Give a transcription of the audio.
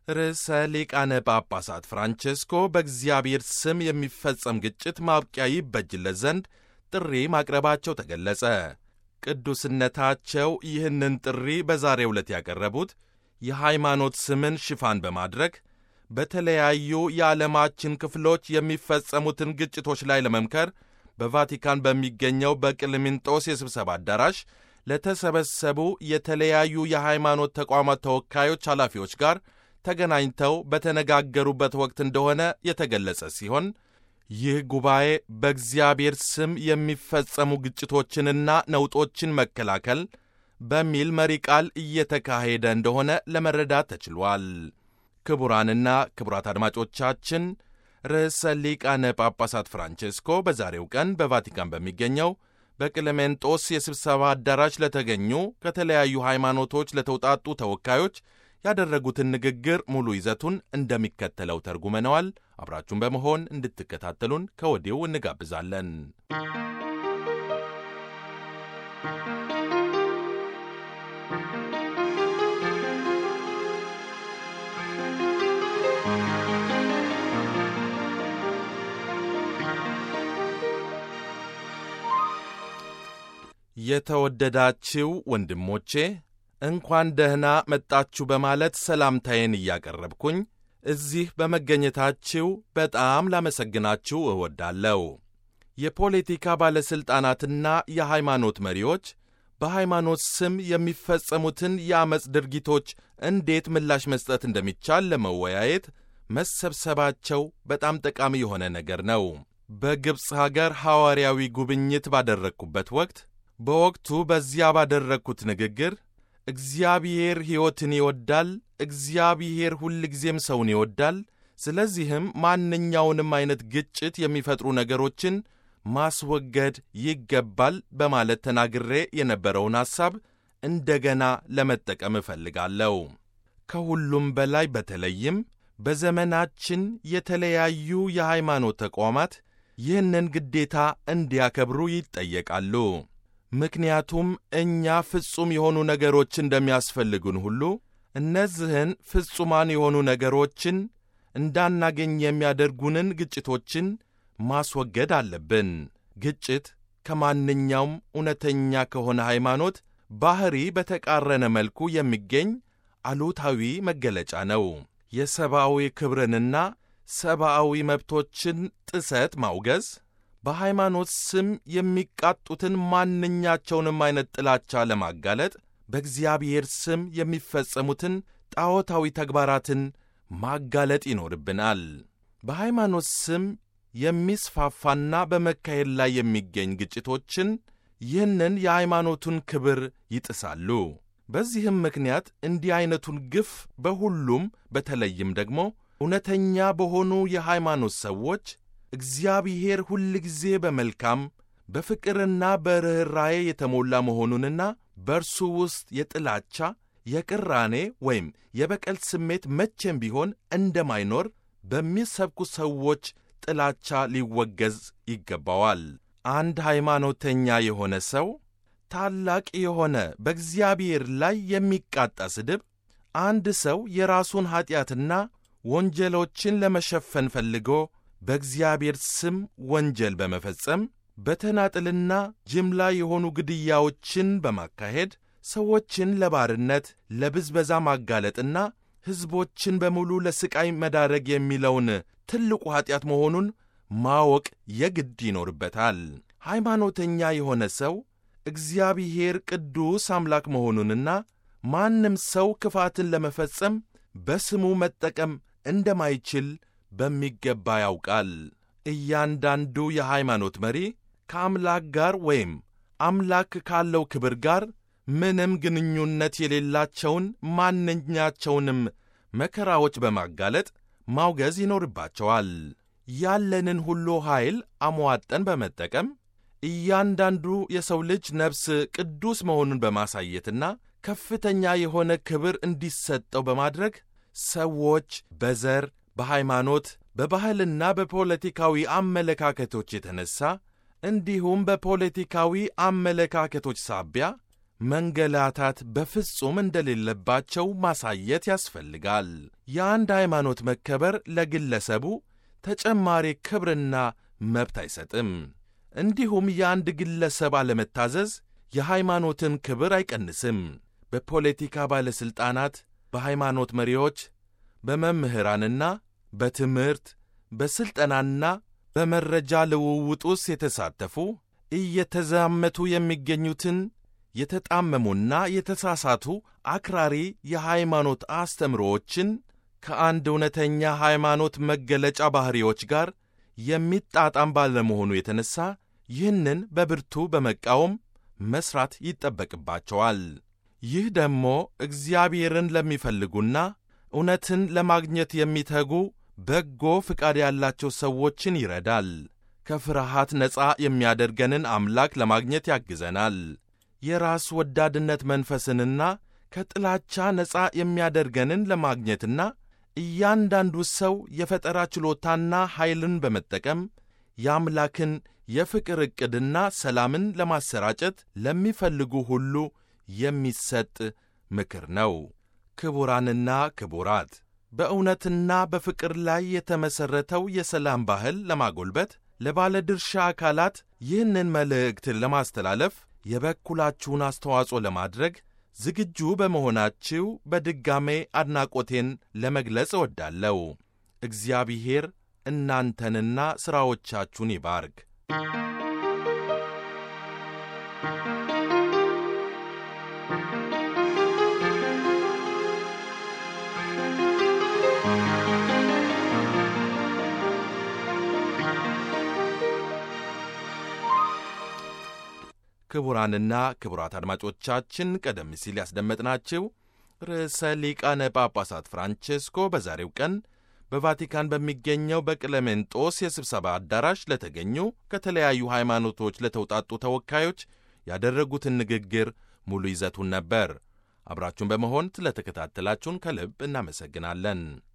ርዕሰ ሊቃነ ጳጳሳት ፍራንቼስኮ በእግዚአብሔር ስም የሚፈጸም ግጭት ማብቂያ ይበጅለት ዘንድ ጥሪ ማቅረባቸው ተገለጸ። ቅዱስነታቸው ይህንን ጥሪ በዛሬው ዕለት ያቀረቡት የሃይማኖት ስምን ሽፋን በማድረግ በተለያዩ የዓለማችን ክፍሎች የሚፈጸሙትን ግጭቶች ላይ ለመምከር በቫቲካን በሚገኘው በቅልሚንጦስ የስብሰባ አዳራሽ ለተሰበሰቡ የተለያዩ የሃይማኖት ተቋማት ተወካዮች ኃላፊዎች ጋር ተገናኝተው በተነጋገሩበት ወቅት እንደሆነ የተገለጸ ሲሆን ይህ ጉባኤ በእግዚአብሔር ስም የሚፈጸሙ ግጭቶችንና ነውጦችን መከላከል በሚል መሪ ቃል እየተካሄደ እንደሆነ ለመረዳት ተችሏል። ክቡራንና ክቡራት አድማጮቻችን ርዕሰ ሊቃነ ጳጳሳት ፍራንቼስኮ በዛሬው ቀን በቫቲካን በሚገኘው በቅለሜንጦስ የስብሰባ አዳራሽ ለተገኙ ከተለያዩ ሃይማኖቶች ለተውጣጡ ተወካዮች ያደረጉትን ንግግር ሙሉ ይዘቱን እንደሚከተለው ተርጉመነዋል። አብራችሁን በመሆን እንድትከታተሉን ከወዲሁ እንጋብዛለን። የተወደዳችው ወንድሞቼ እንኳን ደህና መጣችሁ በማለት ሰላምታዬን እያቀረብኩኝ እዚህ በመገኘታችሁ በጣም ላመሰግናችሁ እወዳለሁ። የፖለቲካ ባለሥልጣናትና የሃይማኖት መሪዎች በሃይማኖት ስም የሚፈጸሙትን የአመፅ ድርጊቶች እንዴት ምላሽ መስጠት እንደሚቻል ለመወያየት መሰብሰባቸው በጣም ጠቃሚ የሆነ ነገር ነው። በግብፅ ሀገር ሐዋርያዊ ጉብኝት ባደረግኩበት ወቅት በወቅቱ በዚያ ባደረግኩት ንግግር እግዚአብሔር ሕይወትን ይወዳል፣ እግዚአብሔር ሁልጊዜም ሰውን ይወዳል። ስለዚህም ማንኛውንም አይነት ግጭት የሚፈጥሩ ነገሮችን ማስወገድ ይገባል በማለት ተናግሬ የነበረውን ሐሳብ እንደገና ለመጠቀም እፈልጋለሁ። ከሁሉም በላይ በተለይም በዘመናችን የተለያዩ የሃይማኖት ተቋማት ይህንን ግዴታ እንዲያከብሩ ይጠየቃሉ። ምክንያቱም እኛ ፍጹም የሆኑ ነገሮች እንደሚያስፈልጉን ሁሉ እነዚህን ፍጹማን የሆኑ ነገሮችን እንዳናገኝ የሚያደርጉንን ግጭቶችን ማስወገድ አለብን። ግጭት ከማንኛውም እውነተኛ ከሆነ ሃይማኖት ባሕሪ በተቃረነ መልኩ የሚገኝ አሉታዊ መገለጫ ነው። የሰብአዊ ክብርንና ሰብአዊ መብቶችን ጥሰት ማውገዝ በሃይማኖት ስም የሚቃጡትን ማንኛቸውንም አይነት ጥላቻ ለማጋለጥ በእግዚአብሔር ስም የሚፈጸሙትን ጣዖታዊ ተግባራትን ማጋለጥ ይኖርብናል። በሃይማኖት ስም የሚስፋፋና በመካሄድ ላይ የሚገኝ ግጭቶችን ይህንን የሃይማኖቱን ክብር ይጥሳሉ። በዚህም ምክንያት እንዲህ ዐይነቱን ግፍ በሁሉም በተለይም ደግሞ እውነተኛ በሆኑ የሃይማኖት ሰዎች እግዚአብሔር ሁልጊዜ በመልካም በፍቅርና በርኅራዬ የተሞላ መሆኑንና በእርሱ ውስጥ የጥላቻ የቅራኔ ወይም የበቀል ስሜት መቼም ቢሆን እንደማይኖር በሚሰብኩ ሰዎች ጥላቻ ሊወገዝ ይገባዋል። አንድ ሃይማኖተኛ የሆነ ሰው ታላቅ የሆነ በእግዚአብሔር ላይ የሚቃጣ ስድብ አንድ ሰው የራሱን ኀጢአትና ወንጀሎችን ለመሸፈን ፈልጎ በእግዚአብሔር ስም ወንጀል በመፈጸም በተናጥልና ጅምላ የሆኑ ግድያዎችን በማካሄድ ሰዎችን ለባርነት፣ ለብዝበዛ ማጋለጥና ሕዝቦችን በሙሉ ለሥቃይ መዳረግ የሚለውን ትልቁ ኀጢአት መሆኑን ማወቅ የግድ ይኖርበታል። ሃይማኖተኛ የሆነ ሰው እግዚአብሔር ቅዱስ አምላክ መሆኑንና ማንም ሰው ክፋትን ለመፈጸም በስሙ መጠቀም እንደማይችል በሚገባ ያውቃል። እያንዳንዱ የሃይማኖት መሪ ከአምላክ ጋር ወይም አምላክ ካለው ክብር ጋር ምንም ግንኙነት የሌላቸውን ማንኛቸውንም መከራዎች በማጋለጥ ማውገዝ ይኖርባቸዋል። ያለንን ሁሉ ኃይል አሟጠን በመጠቀም እያንዳንዱ የሰው ልጅ ነፍስ ቅዱስ መሆኑን በማሳየትና ከፍተኛ የሆነ ክብር እንዲሰጠው በማድረግ ሰዎች በዘር፣ በሃይማኖት፣ በባህልና በፖለቲካዊ አመለካከቶች የተነሳ እንዲሁም በፖለቲካዊ አመለካከቶች ሳቢያ መንገላታት በፍጹም እንደሌለባቸው ማሳየት ያስፈልጋል። የአንድ ሃይማኖት መከበር ለግለሰቡ ተጨማሪ ክብርና መብት አይሰጥም። እንዲሁም የአንድ ግለሰብ አለመታዘዝ የሃይማኖትን ክብር አይቀንስም። በፖለቲካ ባለሥልጣናት፣ በሃይማኖት መሪዎች፣ በመምህራንና በትምህርት በሥልጠናና በመረጃ ልውውጥ ውስጥ የተሳተፉ እየተዛመቱ የሚገኙትን የተጣመሙና የተሳሳቱ አክራሪ የሃይማኖት አስተምሮዎችን ከአንድ እውነተኛ ሃይማኖት መገለጫ ባሕሪዎች ጋር የሚጣጣም ባለመሆኑ የተነሣ ይህንን በብርቱ በመቃወም መሥራት ይጠበቅባቸዋል። ይህ ደግሞ እግዚአብሔርን ለሚፈልጉና እውነትን ለማግኘት የሚተጉ በጎ ፍቃድ ያላቸው ሰዎችን ይረዳል። ከፍርሃት ነፃ የሚያደርገንን አምላክ ለማግኘት ያግዘናል። የራስ ወዳድነት መንፈስንና ከጥላቻ ነፃ የሚያደርገንን ለማግኘትና እያንዳንዱ ሰው የፈጠራ ችሎታና ኃይልን በመጠቀም የአምላክን የፍቅር ዕቅድና ሰላምን ለማሰራጨት ለሚፈልጉ ሁሉ የሚሰጥ ምክር ነው። ክቡራንና ክቡራት በእውነትና በፍቅር ላይ የተመሠረተው የሰላም ባህል ለማጎልበት ለባለድርሻ አካላት ይህንን መልእክት ለማስተላለፍ የበኩላችሁን አስተዋጽኦ ለማድረግ ዝግጁ በመሆናችሁ በድጋሜ አድናቆቴን ለመግለጽ እወዳለሁ። እግዚአብሔር እናንተንና ሥራዎቻችሁን ይባርክ። ክቡራንና ክቡራት አድማጮቻችን ቀደም ሲል ያስደመጥናችሁ ርዕሰ ሊቃነ ጳጳሳት ፍራንቼስኮ በዛሬው ቀን በቫቲካን በሚገኘው በቅለሜንጦስ የስብሰባ አዳራሽ ለተገኙ ከተለያዩ ሃይማኖቶች ለተውጣጡ ተወካዮች ያደረጉትን ንግግር ሙሉ ይዘቱን ነበር። አብራችሁን በመሆን ስለተከታተላችሁን ከልብ እናመሰግናለን።